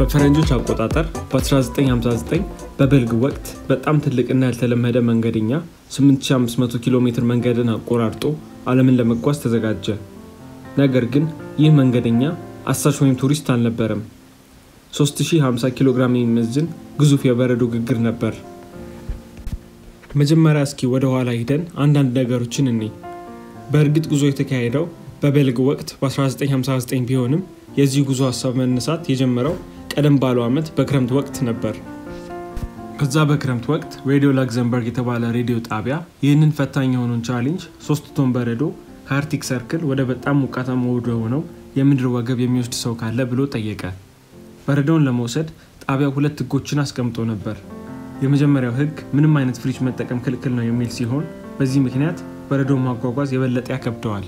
በፈረንጆች አቆጣጠር በ1959 በበልግ ወቅት በጣም ትልቅና ያልተለመደ መንገደኛ 8500 ኪሎ ሜትር መንገድን አቆራርጦ ዓለምን ለመጓዝ ተዘጋጀ። ነገር ግን ይህ መንገደኛ አሳሽ ወይም ቱሪስት አልነበረም። 3050 ኪሎ ግራም የሚመዝን ግዙፍ የበረዶ ግግር ነበር። መጀመሪያ እስኪ ወደ ኋላ ሂደን አንዳንድ ነገሮችን እኔ በእርግጥ ጉዞ የተካሄደው በበልግ ወቅት በ1959 ቢሆንም የዚህ ጉዞ ሀሳብ መነሳት የጀመረው ቀደም ባለው ዓመት በክረምት ወቅት ነበር። ከዛ በክረምት ወቅት ሬዲዮ ላክዘምበርግ የተባለ ሬዲዮ ጣቢያ ይህንን ፈታኝ የሆነውን ቻሌንጅ ሶስት ቶን በረዶ ከአርክቲክ ሰርክል ወደ በጣም ሞቃታማ ወደ ሆነው የምድር ወገብ የሚወስድ ሰው ካለ ብሎ ጠየቀ። በረዶውን ለመውሰድ ጣቢያው ሁለት ህጎችን አስቀምጦ ነበር። የመጀመሪያው ህግ ምንም አይነት ፍሪጅ መጠቀም ክልክል ነው የሚል ሲሆን በዚህ ምክንያት በረዶውን ማጓጓዝ የበለጠ ያከብደዋል።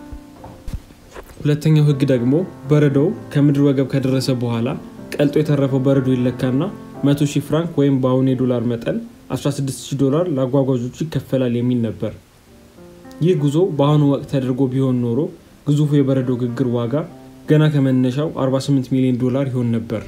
ሁለተኛው ህግ ደግሞ በረዶው ከምድር ወገብ ከደረሰ በኋላ ቀልጦ የተረፈው በረዶ ይለካና 100 ሺህ ፍራንክ ወይም በአሁኑ የዶላር መጠን 16000 ዶላር ለአጓጓዦቹ ይከፈላል የሚል ነበር። ይህ ጉዞ በአሁኑ ወቅት ተደርጎ ቢሆን ኖሮ ግዙፉ የበረዶ ግግር ዋጋ ገና ከመነሻው 48 ሚሊዮን ዶላር ይሆን ነበር።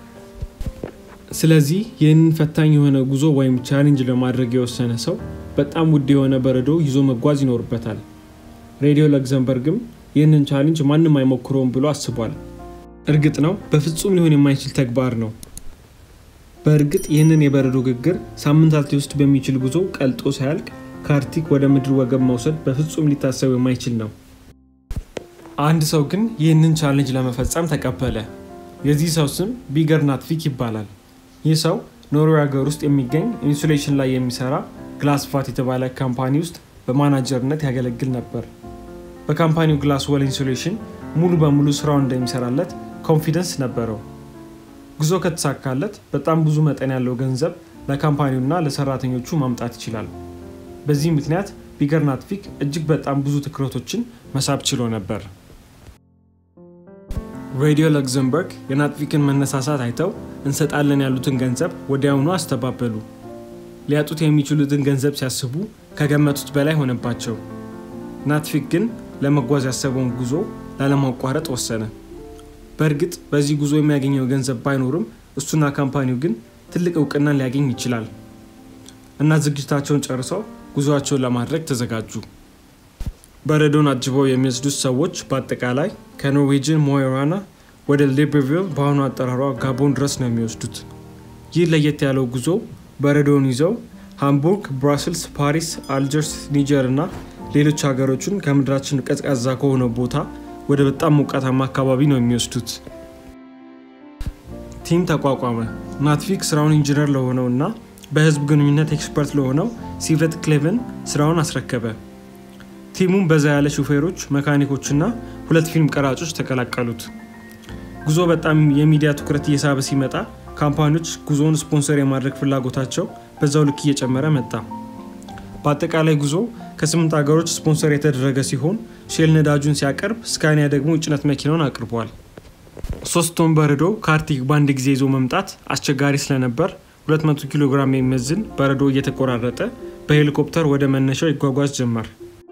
ስለዚህ ይህንን ፈታኝ የሆነ ጉዞ ወይም ቻሌንጅ ለማድረግ የወሰነ ሰው በጣም ውድ የሆነ በረዶ ይዞ መጓዝ ይኖርበታል። ሬዲዮ ለግዘምበርግም ይህንን ቻሌንጅ ማንም አይሞክረውም ብሎ አስቧል። እርግጥ ነው በፍጹም ሊሆን የማይችል ተግባር ነው። በእርግጥ ይህንን የበረዶ ግግር ሳምንታት ሊወስድ በሚችል ጉዞ ቀልጦ ሳያልቅ ከአርክቲክ ወደ ምድር ወገብ መውሰድ በፍጹም ሊታሰብ የማይችል ነው። አንድ ሰው ግን ይህንን ቻሌንጅ ለመፈጸም ተቀበለ። የዚህ ሰው ስም ቢገር ናትቪክ ይባላል። ይህ ሰው ኖርዌይ ሀገር ውስጥ የሚገኝ ኢንሱሌሽን ላይ የሚሰራ ግላስፋት የተባለ ካምፓኒ ውስጥ በማናጀርነት ያገለግል ነበር። በካምፓኒው ግላስ ወል ኢንሱሌሽን ሙሉ በሙሉ ስራውን እንደሚሰራለት ኮንፊደንስ ነበረው። ጉዞ ከተሳካለት በጣም ብዙ መጠን ያለው ገንዘብ ለካምፓኒውና ለሰራተኞቹ ማምጣት ይችላል። በዚህ ምክንያት ቢገር ናትቪክ እጅግ በጣም ብዙ ትኩረቶችን መሳብ ችሎ ነበር። ሬዲዮ ለግዘምበርግ የናትቪክን መነሳሳት አይተው እንሰጣለን ያሉትን ገንዘብ ወዲያውኑ አስተባበሉ። ሊያጡት የሚችሉትን ገንዘብ ሲያስቡ ከገመቱት በላይ ሆነባቸው። ናትቪክ ግን ለመጓዝ ያሰበውን ጉዞ ላለማቋረጥ ወሰነ። በእርግጥ በዚህ ጉዞ የሚያገኘው ገንዘብ ባይኖርም እሱና ካምፓኒው ግን ትልቅ እውቅናን ሊያገኝ ይችላል እና ዝግጅታቸውን ጨርሰው ጉዞአቸውን ለማድረግ ተዘጋጁ። በረዶን አጅበው የሚወስዱት ሰዎች በአጠቃላይ ከኖርዌጅን ሞዮራና ወደ ሊብርቪል በአሁኑ አጠራሯ ጋቦን ድረስ ነው የሚወስዱት። ይህ ለየት ያለው ጉዞ በረዶውን ይዘው ሃምቡርግ፣ ብራስልስ፣ ፓሪስ፣ አልጀርስ፣ ኒጀር እና ሌሎች ሀገሮችን ከምድራችን ቀዝቃዛ ከሆነው ቦታ ወደ በጣም ሞቃታማ አካባቢ ነው የሚወስዱት። ቲም ተቋቋመ። ናትቪክ ስራውን ኢንጂነር ለሆነው እና በህዝብ ግንኙነት ኤክስፐርት ለሆነው ሲቨት ክሌቨን ስራውን አስረከበ። ቲሙም በዛ ያለ ሹፌሮች፣ መካኒኮችና ሁለት ፊልም ቀራጮች ተቀላቀሉት። ጉዞ በጣም የሚዲያ ትኩረት እየሳበ ሲመጣ ካምፓኒዎች ጉዞውን ስፖንሰር የማድረግ ፍላጎታቸው በዛው ልክ እየጨመረ መጣ። በአጠቃላይ ጉዞ ከስምንት ሀገሮች ስፖንሰር የተደረገ ሲሆን ሼል ነዳጁን ሲያቀርብ ስካኒያ ደግሞ የጭነት መኪናውን አቅርቧል። ሶስት ቶን በረዶ ከአርክቲክ በአንድ ጊዜ ይዞ መምጣት አስቸጋሪ ስለነበር 200 ኪሎ ግራም የሚመዝን በረዶ እየተቆራረጠ በሄሊኮፕተር ወደ መነሻው ይጓጓዝ ጀመር።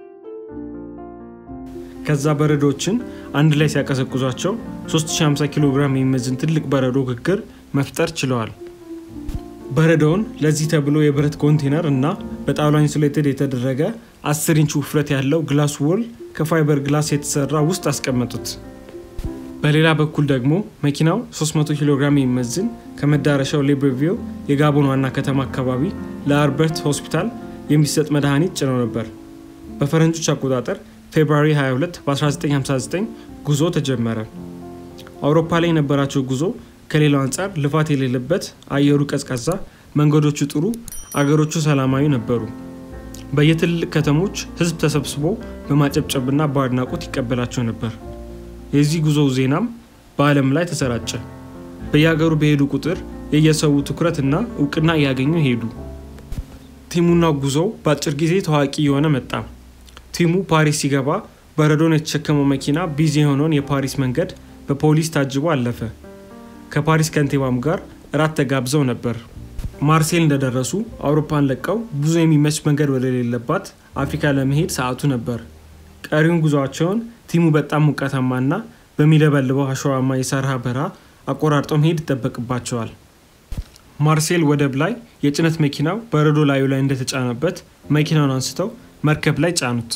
ከዛ በረዶችን አንድ ላይ ሲያቀዘቅዟቸው 3050 ኪሎ ግራም የሚመዝን ትልቅ በረዶ ግግር መፍጠር ችለዋል። በረዶውን ለዚህ ተብሎ የብረት ኮንቴነር እና በጣውላ ኢንሱሌትድ የተደረገ 10 ኢንች ውፍረት ያለው ግላስ ወል ከፋይበር ግላስ የተሰራ ውስጥ አስቀመጡት። በሌላ በኩል ደግሞ መኪናው 300 ኪሎ ግራም የሚመዝን ከመዳረሻው ሊብርቪል የጋቦን ዋና ከተማ አካባቢ ለአልበርት ሆስፒታል የሚሰጥ መድኃኒት ጭነው ነበር። በፈረንጆች አቆጣጠር ፌብሩዋሪ 22 በ1959 ጉዞ ተጀመረ። አውሮፓ ላይ የነበራቸው ጉዞ ከሌላው አንጻር ልፋት የሌለበት፣ አየሩ ቀዝቃዛ፣ መንገዶቹ ጥሩ፣ አገሮቹ ሰላማዊ ነበሩ። በየትልልቅ ከተሞች ህዝብ ተሰብስቦ በማጨብጨብና በአድናቆት ይቀበላቸው ነበር። የዚህ ጉዞው ዜናም በዓለም ላይ ተሰራጨ። በየሀገሩ በሄዱ ቁጥር የየሰው ትኩረትና እውቅና እያገኙ ሄዱ። ቲሙና ጉዞው በአጭር ጊዜ ታዋቂ የሆነ መጣ። ቲሙ ፓሪስ ሲገባ በረዶን የተሸከመው መኪና ቢዚ የሆነውን የፓሪስ መንገድ በፖሊስ ታጅቦ አለፈ። ከፓሪስ ከንቲባም ጋር እራት ተጋብዘው ነበር። ማርሴል እንደደረሱ አውሮፓን ለቀው ብዙ የሚመች መንገድ ወደሌለባት አፍሪካ ለመሄድ ሰዓቱ ነበር። ቀሪውን ጉዟቸውን ቲሙ በጣም ሙቀታማና በሚለበልበው አሸዋማ የሳርሃ በረሃ አቆራርጠው መሄድ ይጠበቅባቸዋል። ማርሴል ወደብ ላይ የጭነት መኪናው በረዶ ላዩ ላይ እንደተጫነበት መኪናውን አንስተው መርከብ ላይ ጫኑት።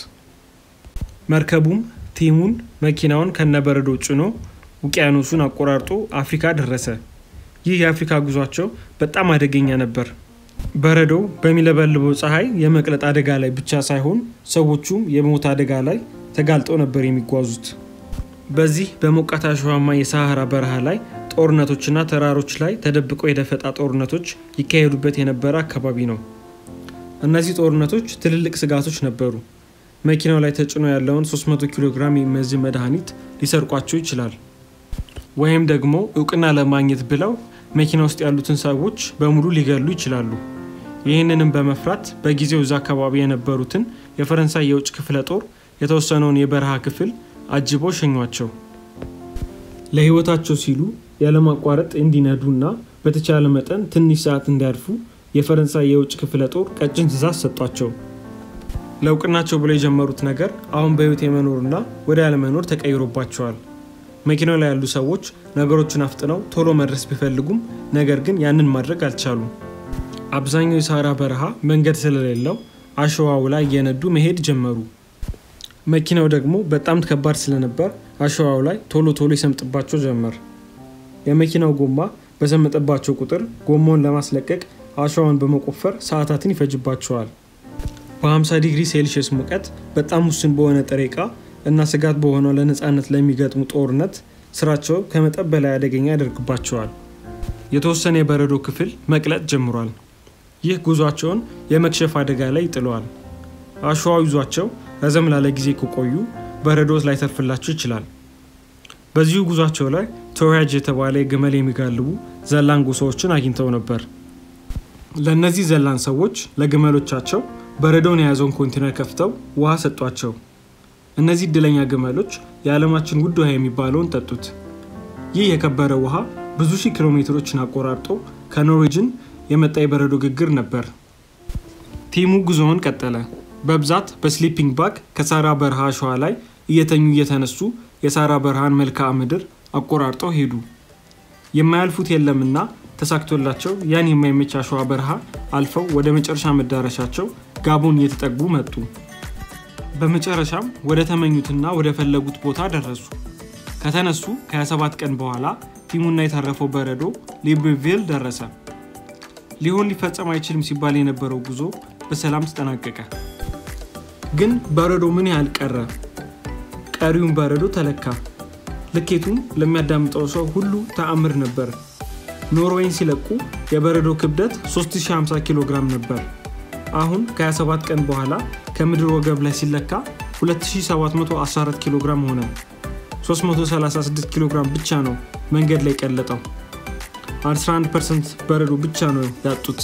መርከቡም ቲሙን መኪናውን ከነበረዶ ጭኖ ውቅያኖሱን አቆራርጦ አፍሪካ ደረሰ። ይህ የአፍሪካ ጉዟቸው በጣም አደገኛ ነበር። በረዶው በሚለበልበው ፀሐይ የመቅለጥ አደጋ ላይ ብቻ ሳይሆን ሰዎቹም የሞት አደጋ ላይ ተጋልጠው ነበር የሚጓዙት። በዚህ በሞቃት አሸዋማ የሳሐራ በረሃ ላይ ጦርነቶችና ተራሮች ላይ ተደብቀው የደፈጣ ጦርነቶች ይካሄዱበት የነበረ አካባቢ ነው። እነዚህ ጦርነቶች ትልልቅ ስጋቶች ነበሩ። መኪናው ላይ ተጭኖ ያለውን 300 ኪሎ ግራም የሚመዝን መድኃኒት ሊሰርቋቸው ይችላል። ወይም ደግሞ እውቅና ለማግኘት ብለው መኪና ውስጥ ያሉትን ሰዎች በሙሉ ሊገሉ ይችላሉ። ይህንንም በመፍራት በጊዜው እዛ አካባቢ የነበሩትን የፈረንሳይ የውጭ ክፍለ ጦር የተወሰነውን የበረሃ ክፍል አጅበው ሸኟቸው። ለሕይወታቸው ሲሉ ያለማቋረጥ እንዲነዱና በተቻለ መጠን ትንሽ ሰዓት እንዲያርፉ የፈረንሳይ የውጭ ክፍለ ጦር ቀጭን ትዕዛዝ ሰጧቸው። ለእውቅናቸው ብለው የጀመሩት ነገር አሁን በሕይወት የመኖርና ወደ ያለመኖር ተቀይሮባቸዋል። መኪናው ላይ ያሉ ሰዎች ነገሮችን አፍጥነው ቶሎ መድረስ ቢፈልጉም ነገር ግን ያንን ማድረግ አልቻሉም። አብዛኛው የሳራ በረሃ መንገድ ስለሌለው አሸዋው ላይ እየነዱ መሄድ ጀመሩ። መኪናው ደግሞ በጣም ከባድ ስለነበር አሸዋው ላይ ቶሎ ቶሎ ይሰምጥባቸው ጀመር። የመኪናው ጎማ በሰመጠባቸው ቁጥር ጎማውን ለማስለቀቅ አሸዋውን በመቆፈር ሰዓታትን ይፈጅባቸዋል። በ50 ዲግሪ ሴልሺየስ ሙቀት በጣም ውስን በሆነ ጥሬ ዕቃ እና ስጋት በሆነው ለነፃነት ለሚገጥሙ ጦርነት ስራቸው ከመጠን በላይ አደገኛ ያደርግባቸዋል። የተወሰነ የበረዶ ክፍል መቅለጥ ጀምሯል። ይህ ጉዟቸውን የመክሸፍ አደጋ ላይ ይጥለዋል። አሸዋው ይዟቸው ረዘም ላለ ጊዜ ከቆዩ በረዶ ላይተርፍላቸው ይችላል። በዚሁ ጉዟቸው ላይ ተወያጅ የተባለ የግመል የሚጋልቡ ዘላን ጎሳዎችን አግኝተው ነበር። ለእነዚህ ዘላን ሰዎች ለግመሎቻቸው በረዶውን የያዘውን ኮንቴነር ከፍተው ውሃ ሰጧቸው። እነዚህ እድለኛ ግመሎች የዓለማችን ውድ ውሃ የሚባለውን ጠጡት። ይህ የከበረ ውሃ ብዙ ሺህ ኪሎ ሜትሮችን አቆራርጦ ከኖርዌጅን የመጣ የበረዶ ግግር ነበር። ቲሙ ጉዞውን ቀጠለ። በብዛት በስሊፒንግ ባግ ከሳራ በረሃ አሸዋ ላይ እየተኙ እየተነሱ የሳራ በረሃን መልክዓ ምድር አቆራርጠው ሄዱ። የማያልፉት የለምና ተሳክቶላቸው ያን የማይመች አሸዋ በረሃ አልፈው ወደ መጨረሻ መዳረሻቸው ጋቦን እየተጠጉ መጡ። በመጨረሻም ወደ ተመኙትና ወደ ፈለጉት ቦታ ደረሱ። ከተነሱ ከ27 ቀን በኋላ ቲሙና የተረፈው በረዶ ሊብሪቪል ደረሰ። ሊሆን ሊፈጸም አይችልም ሲባል የነበረው ጉዞ በሰላም ተጠናቀቀ። ግን በረዶ ምን ያህል ቀረ? ቀሪውን በረዶ ተለካ። ልኬቱም ለሚያዳምጠው ሰው ሁሉ ተአምር ነበር። ኖርዌይን ሲለቁ የበረዶ ክብደት 3050 ኪሎ ግራም ነበር። አሁን ከ27 ቀን በኋላ ከምድር ወገብ ላይ ሲለካ 2714 ኪሎ ግራም ሆነ። 336 ኪሎ ግራም ብቻ ነው መንገድ ላይ ቀለጠው። 11 ፐርሰንት በረዶ ብቻ ነው ያጡት።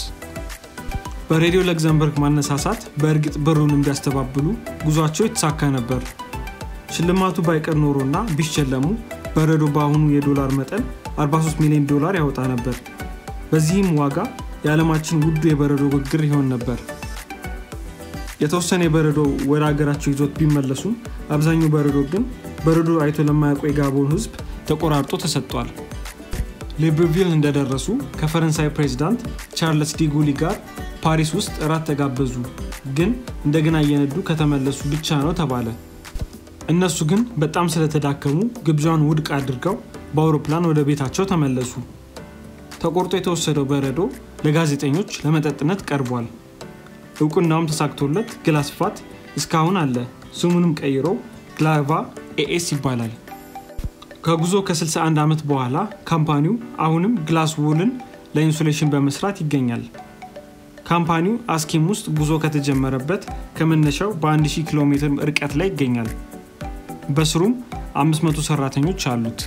በሬዲዮ ለግዘምበርግ ማነሳሳት በእርግጥ ብሩን እንዲያስተባብሉ ጉዟቸው የተሳካ ነበር። ሽልማቱ ባይቀር ኖሮና ቢሸለሙ በረዶ በአሁኑ የዶላር መጠን 43 ሚሊዮን ዶላር ያወጣ ነበር። በዚህም ዋጋ የዓለማችን ውዱ የበረዶ ግግር ይሆን ነበር። የተወሰነ የበረዶ ወደ ሀገራቸው ይዞት ቢመለሱም አብዛኛው በረዶ ግን በረዶ አይቶ ለማያውቁ የጋቦን ሕዝብ ተቆራርጦ ተሰጥቷል። ሊብርቪል እንደደረሱ ከፈረንሳይ ፕሬዚዳንት ቻርለስ ዲጉሊ ጋር ፓሪስ ውስጥ እራት ተጋበዙ። ግን እንደገና እየነዱ ከተመለሱ ብቻ ነው ተባለ። እነሱ ግን በጣም ስለተዳከሙ ግብዣውን ውድቅ አድርገው በአውሮፕላን ወደ ቤታቸው ተመለሱ። ተቆርጦ የተወሰደው በረዶ ለጋዜጠኞች ለመጠጥነት ቀርቧል። እውቅናውም ተሳክቶለት ግላስፋት እስካሁን አለ። ስሙንም ቀይሮ ግላቫ ኤኤስ ይባላል። ከጉዞ ከ61 ዓመት በኋላ ካምፓኒው አሁንም ግላስ ውልን ለኢንሱሌሽን በመስራት ይገኛል። ካምፓኒው አስኪም ውስጥ ጉዞ ከተጀመረበት ከመነሻው በ1000 ኪሎ ሜትር ርቀት ላይ ይገኛል። በስሩም 500 ሰራተኞች አሉት።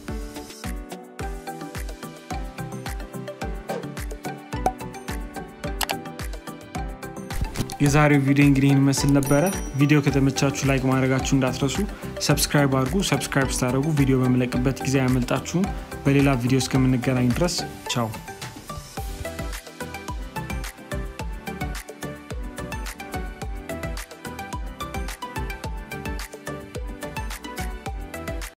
የዛሬው ቪዲዮ እንግዲህ ይህን ይመስል ነበረ። ቪዲዮ ከተመቻችሁ ላይክ ማድረጋችሁ እንዳትረሱ። ሰብስክራይብ አድርጉ። ሰብስክራይብ ስታደርጉ ቪዲዮ በመለቅበት ጊዜ አያመልጣችሁም። በሌላ ቪዲዮ እስከምንገናኝ ድረስ ቻው።